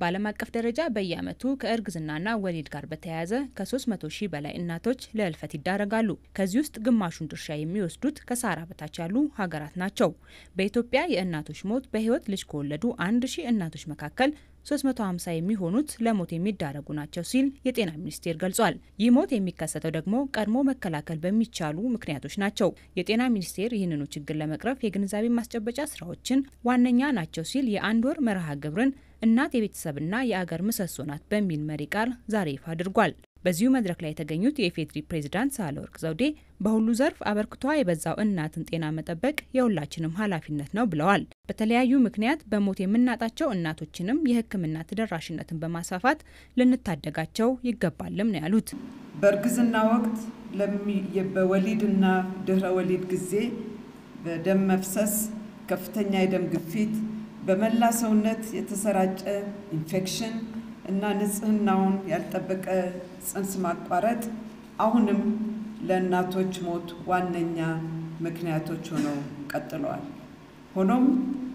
በዓለም አቀፍ ደረጃ በየዓመቱ ከእርግዝናና ወሊድ ጋር በተያያዘ ከ300 ሺህ በላይ እናቶች ለህልፈት ይዳረጋሉ። ከዚህ ውስጥ ግማሹን ድርሻ የሚወስዱት ከሳህራ በታች ያሉ ሀገራት ናቸው። በኢትዮጵያ የእናቶች ሞት በህይወት ልጅ ከወለዱ አንድ ሺህ እናቶች መካከል 350 የሚሆኑት ለሞት የሚዳረጉ ናቸው ሲል የጤና ሚኒስቴር ገልጿል። ይህ ሞት የሚከሰተው ደግሞ ቀድሞ መከላከል በሚቻሉ ምክንያቶች ናቸው። የጤና ሚኒስቴር ይህንኑ ችግር ለመቅረፍ የግንዛቤ ማስጨበጫ ስራዎችን ዋነኛ ናቸው ሲል የአንድ ወር መርሃ ግብርን እናት የቤተሰብና የአገር ምሰሶ ናት በሚል መሪ ቃል ዛሬ ይፋ አድርጓል። በዚሁ መድረክ ላይ የተገኙት የኢፌዴሪ ፕሬዝዳንት ሳህለወርቅ ዘውዴ በሁሉ ዘርፍ አበርክቷ የበዛው እናትን ጤና መጠበቅ የሁላችንም ኃላፊነት ነው ብለዋል። በተለያዩ ምክንያት በሞት የምናጣቸው እናቶችንም የሕክምና ተደራሽነትን በማስፋፋት ልንታደጋቸው ይገባልም ነው ያሉት። በእርግዝና ወቅት በወሊድና ድህረ ወሊድ ጊዜ በደም መፍሰስ፣ ከፍተኛ የደም ግፊት፣ በመላ ሰውነት የተሰራጨ ኢንፌክሽን እና ንጽህናውን ያልጠበቀ ጽንስ ማቋረጥ አሁንም ለእናቶች ሞት ዋነኛ ምክንያቶች ሆነው ቀጥለዋል። ሆኖም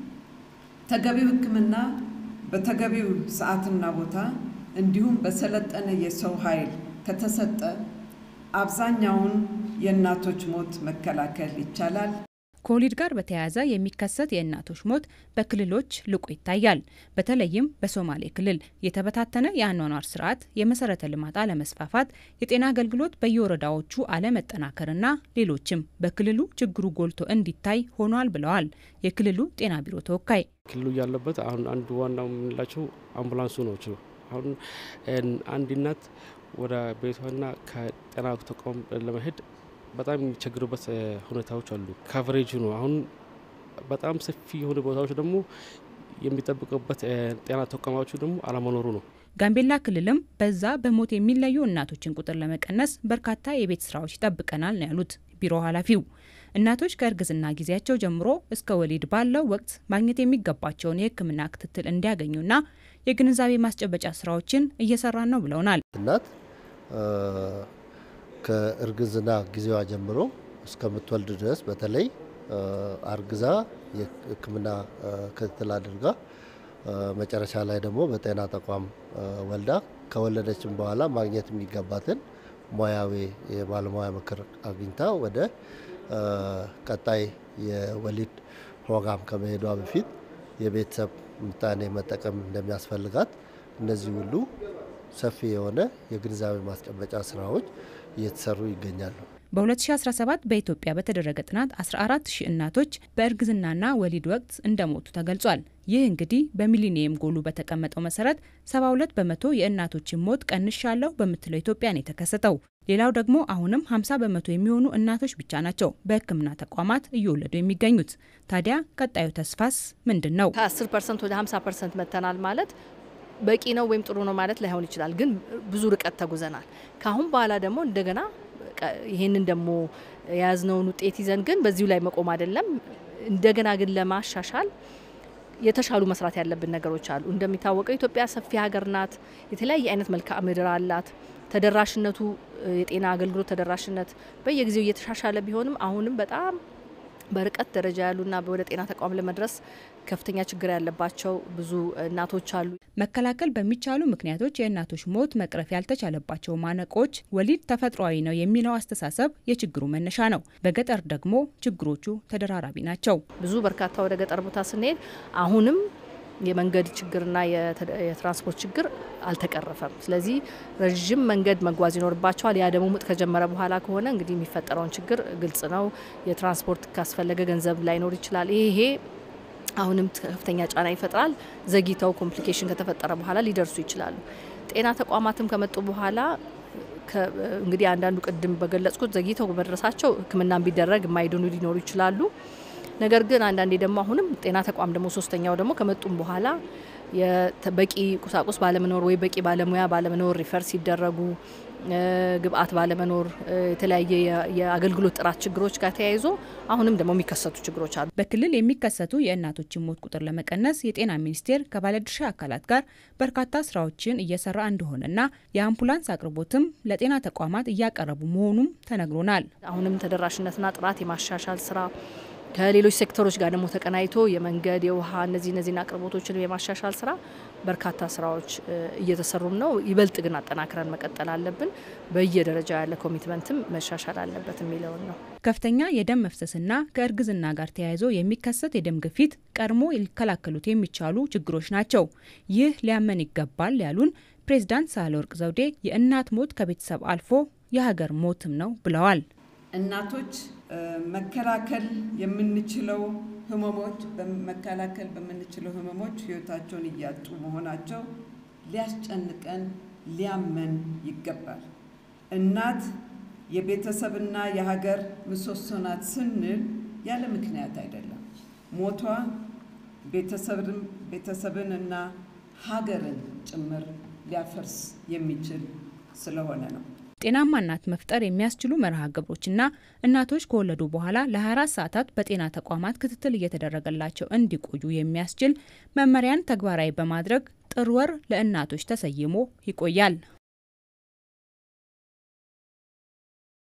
ተገቢው ሕክምና በተገቢው ሰዓትና ቦታ እንዲሁም በሰለጠነ የሰው ኃይል ከተሰጠ አብዛኛውን የእናቶች ሞት መከላከል ይቻላል። ከወሊድ ጋር በተያያዘ የሚከሰት የእናቶች ሞት በክልሎች ልቆ ይታያል። በተለይም በሶማሌ ክልል የተበታተነ የአኗኗር ስርዓት፣ የመሰረተ ልማት አለመስፋፋት፣ የጤና አገልግሎት በየወረዳዎቹ አለመጠናከርና ሌሎችም በክልሉ ችግሩ ጎልቶ እንዲታይ ሆኗል ብለዋል የክልሉ ጤና ቢሮ ተወካይ። ክልሉ ያለበት አሁን አንዱ ዋናው የምንላቸው አምቡላንሱ ነው። አሁን አንድ እናት ወደ ቤቷና ከጤና ተቋም ለመሄድ በጣም የሚቸግሩበት ሁኔታዎች አሉ። ካቨሬጁ ነው። አሁን በጣም ሰፊ የሆኑ ቦታዎች ደግሞ የሚጠብቁበት ጤና ተቋማዎቹ ደግሞ አለመኖሩ ነው። ጋምቤላ ክልልም በዛ በሞት የሚለዩ እናቶችን ቁጥር ለመቀነስ በርካታ የቤት ስራዎች ይጠብቀናል ነው ያሉት ቢሮ ኃላፊው። እናቶች ከእርግዝና ጊዜያቸው ጀምሮ እስከ ወሊድ ባለው ወቅት ማግኘት የሚገባቸውን የሕክምና ክትትል እንዲያገኙና የግንዛቤ ማስጨበጫ ስራዎችን እየሰራን ነው ብለውናል። እናት ከእርግዝና ጊዜዋ ጀምሮ እስከምትወልድ ድረስ በተለይ አርግዛ የሕክምና ክትትል አድርጋ መጨረሻ ላይ ደግሞ በጤና ተቋም ወልዳ ከወለደችም በኋላ ማግኘት የሚገባትን ሙያዊ የባለሙያ ምክር አግኝታ ወደ ቀጣይ የወሊድ ፕሮግራም ከመሄዷ በፊት የቤተሰብ ምጣኔ መጠቀም እንደሚያስፈልጋት እነዚህ ሁሉ ሰፊ የሆነ የግንዛቤ ማስጨበጫ ስራዎች እየተሰሩ ይገኛሉ። በ2017 በኢትዮጵያ በተደረገ ጥናት 14 ሺህ እናቶች በእርግዝናና ወሊድ ወቅት እንደሞቱ ተገልጿል። ይህ እንግዲህ በሚሊኒየም ጎሉ በተቀመጠው መሰረት 72 በመቶ የእናቶችን ሞት ቀንሻለሁ በምትለው ኢትዮጵያ ነው የተከሰተው። ሌላው ደግሞ አሁንም 50 በመቶ የሚሆኑ እናቶች ብቻ ናቸው በሕክምና ተቋማት እየወለዱ የሚገኙት። ታዲያ ቀጣዩ ተስፋስ ምንድን ነው? ከ10 ፐርሰንት ወደ 50 ፐርሰንት መጥተናል ማለት በቂ ነው ወይም ጥሩ ነው ማለት ላይሆን ይችላል፣ ግን ብዙ ርቀት ተጉዘናል። ከአሁን በኋላ ደግሞ እንደገና ይህንን ደግሞ የያዝነውን ውጤት ይዘን ግን በዚሁ ላይ መቆም አይደለም። እንደገና ግን ለማሻሻል የተሻሉ መስራት ያለብን ነገሮች አሉ። እንደሚታወቀው ኢትዮጵያ ሰፊ ሀገር ናት። የተለያየ አይነት መልክዓ ምድር አላት። ተደራሽነቱ የጤና አገልግሎት ተደራሽነት በየጊዜው እየተሻሻለ ቢሆንም አሁንም በጣም በርቀት ደረጃ ያሉና ወደ ጤና ተቋም ለመድረስ ከፍተኛ ችግር ያለባቸው ብዙ እናቶች አሉ። መከላከል በሚቻሉ ምክንያቶች የእናቶች ሞት መቅረፍ ያልተቻለባቸው ማነቆች ወሊድ ተፈጥሯዊ ነው የሚለው አስተሳሰብ የችግሩ መነሻ ነው። በገጠር ደግሞ ችግሮቹ ተደራራቢ ናቸው። ብዙ በርካታ ወደ ገጠር ቦታ ስንሄድ አሁንም የመንገድ ችግርና የትራንስፖርት ችግር አልተቀረፈም። ስለዚህ ረዥም መንገድ መጓዝ ይኖርባቸዋል። ያ ደግሞ ምጥ ከጀመረ በኋላ ከሆነ እንግዲህ የሚፈጠረውን ችግር ግልጽ ነው። የትራንስፖርት ካስፈለገ ገንዘብ ላይኖር ይችላል። ይሄ አሁንም ከፍተኛ ጫና ይፈጥራል። ዘግይተው ኮምፕሊኬሽን ከተፈጠረ በኋላ ሊደርሱ ይችላሉ። ጤና ተቋማትም ከመጡ በኋላ እንግዲህ አንዳንዱ ቅድም በገለጽኩት ዘግይተው በመድረሳቸው ሕክምናን ቢደረግ የማይድኑ ሊኖሩ ይችላሉ። ነገር ግን አንዳንዴ ደግሞ አሁንም ጤና ተቋም ደግሞ ሶስተኛው ደግሞ ከመጡም በኋላ በቂ ቁሳቁስ ባለመኖር ወይ በቂ ባለሙያ ባለመኖር ሪፈር ሲደረጉ ግብአት ባለመኖር የተለያየ የአገልግሎት ጥራት ችግሮች ጋር ተያይዞ አሁንም ደግሞ የሚከሰቱ ችግሮች አሉ። በክልል የሚከሰቱ የእናቶችን ሞት ቁጥር ለመቀነስ የጤና ሚኒስቴር ከባለድርሻ አካላት ጋር በርካታ ስራዎችን እየሰራ እንደሆነና የአምቡላንስ አቅርቦትም ለጤና ተቋማት እያቀረቡ መሆኑም ተነግሮናል። አሁንም ተደራሽነትና ጥራት የማሻሻል ስራ ከሌሎች ሴክተሮች ጋር ደግሞ ተቀናይቶ የመንገድ፣ የውሃ እነዚህ እነዚህን አቅርቦቶችን የማሻሻል ስራ በርካታ ስራዎች እየተሰሩም ነው። ይበልጥ ግን አጠናክረን መቀጠል አለብን። በየደረጃው ያለ ኮሚትመንትም መሻሻል አለበት የሚለውን ነው። ከፍተኛ የደም መፍሰስና ከእርግዝና ጋር ተያይዞ የሚከሰት የደም ግፊት ቀድሞ ሊከላከሉት የሚቻሉ ችግሮች ናቸው። ይህ ሊያመን ይገባል ያሉን ፕሬዝዳንት ሳህለወርቅ ዘውዴ የእናት ሞት ከቤተሰብ አልፎ የሀገር ሞትም ነው ብለዋል። እናቶች መከላከል የምንችለው ህመሞች መከላከል በምንችለው ህመሞች ህይወታቸውን እያጡ መሆናቸው ሊያስጨንቀን ሊያመን ይገባል። እናት የቤተሰብና የሀገር ምሰሶ ናት ስንል ያለ ምክንያት አይደለም። ሞቷ ቤተሰብን እና ሀገርን ጭምር ሊያፈርስ የሚችል ስለሆነ ነው። ጤናማ እናት መፍጠር የሚያስችሉ መርሃ ግብሮችና እናቶች ከወለዱ በኋላ ለ24 ሰዓታት በጤና ተቋማት ክትትል እየተደረገላቸው እንዲቆዩ የሚያስችል መመሪያን ተግባራዊ በማድረግ ጥር ወር ለእናቶች ተሰይሞ ይቆያል።